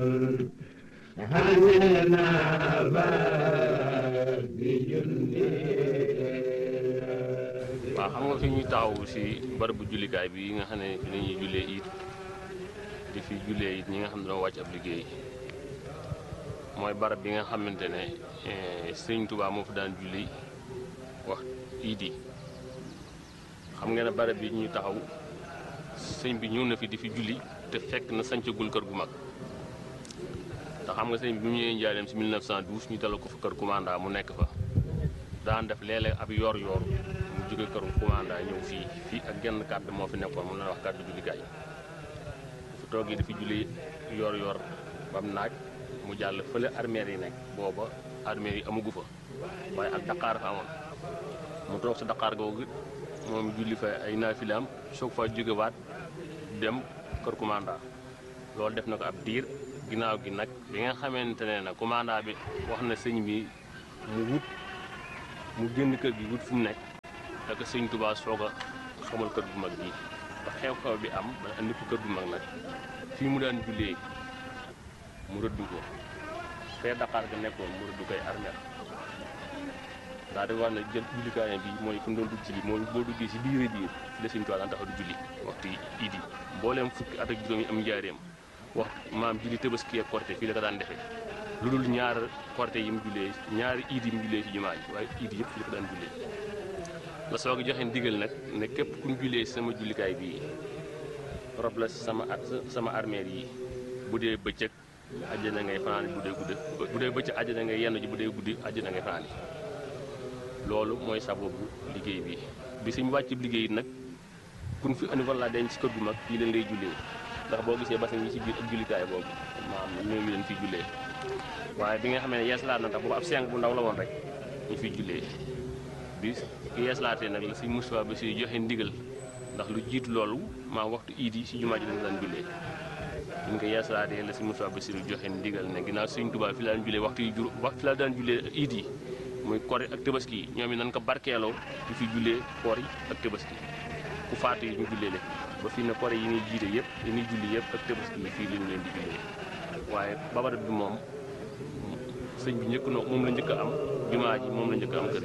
waaw xam nga fi ñuy taxaw si barabu jullikaay bi nga xam ne fi la ñuy jullee it di fi jullee it ñi nga xam ne doo wàcc ab liggéey mooy barab bi nga xamante ne sëñ Tuubaa moo fa daan julli wax iid yi xam nga ne barab bi ñuy taxaw sëñ bi ñëw na fi di fi julli te fekk na sancagul kër gu mag te xam nga sëñ bi bu ñëwee njaareem si 1912 ñu dalal ko fa kër commanda mu nekk fa daan def léeg-léeg ab yor yor mu jóge kër commanda ñëw fii fii ak genn kàddu moo fi nekkoon mu la wax kàddu jullikaay fu toogee di fi julli yor yor bam naaj mu jàll fële armeer yi nekk booba armeer yi amagu fa waaye ak daqaar fa amoon mu toog sa daqaar googu moom julli fa ay naafilaam soog fa jógewaat dem kër commanda loolu def na ko ab diir ginnaaw gi nag bi nga xamante ne nag commanda bi wax na sëñ bi mu wut mu génn kër gi wut fu mu nekk da ko sëñ Tuubaa soog a xamal kër gu mag bii ba xew-xew bi am ba andi ko kër gu mag nag fii mu daan jullee mu rëdd ko fee Dakar ga nekkoon mu rëdd koy armeel daa di wax ne jël jullikaayam bi mooy fu mu doon dugg ci bi mooy boo duggee si biir biir fi la sëñ Tuubaa daan taxaw di julli waxtu idi mbooleem fukki at ak juróom yi am njaareem wax maam julli Tabaski ak Korité fii la ko daan defee lu dul ñaar Korité yi mu jullee ñaari iid yi mu jullee ci jumaa ji waaye iid yëpp fii la ko daan jullee la soog a joxe ndigal nag ne képp ku ñu jullee sama jullikaay bii rob la sama sama armeel yi bu dee bëccëg àjjana ngay fanaan bu dee guddi bu dee bëccëg àjjana ngay yenn ji bu dee guddi àjjana ngay fanaan loolu mooy sababu liggéey bi bi suñu wàcc liggéey nag kun fi andi walla denc ci kër gu mag fii leen ngay jullee ndax boo gisee basin yi ci biir ak jullikaay boobu maam ñoo ngi leen fii jullee waaye bi nga xam ne yeeslaat na tax boobu ab seng bu ndaw la woon rek ñu fiy jullee bi ki yeeslaatee nag la si Moustapha ba si joxe ndigal ndax lu jiitu loolu maa waxtu iid yi si jumaa ji dañu daan jullee ñu ko yeeslaatee la si Moustapha ba si joxe ndigal ne ginnaaw Sëñ Tuubaa fi la daan jullee waxtu yi jur wax fi la daan jullee iid yi muy kori ak tabaski yi ñoom it nañ ko barkeeloo di fi jullee koor yi ak tabaski ku faatu yi ñu jullee leen ba fii ne kori yi ñuy jiite yëpp yi ñuy julli yëpp ak tabaski yi fii lañu leen di jullee waaye babarat bi moom sëñ bi njëkk na moom la njëkk a am jumaa ji moom la njëkk a am kër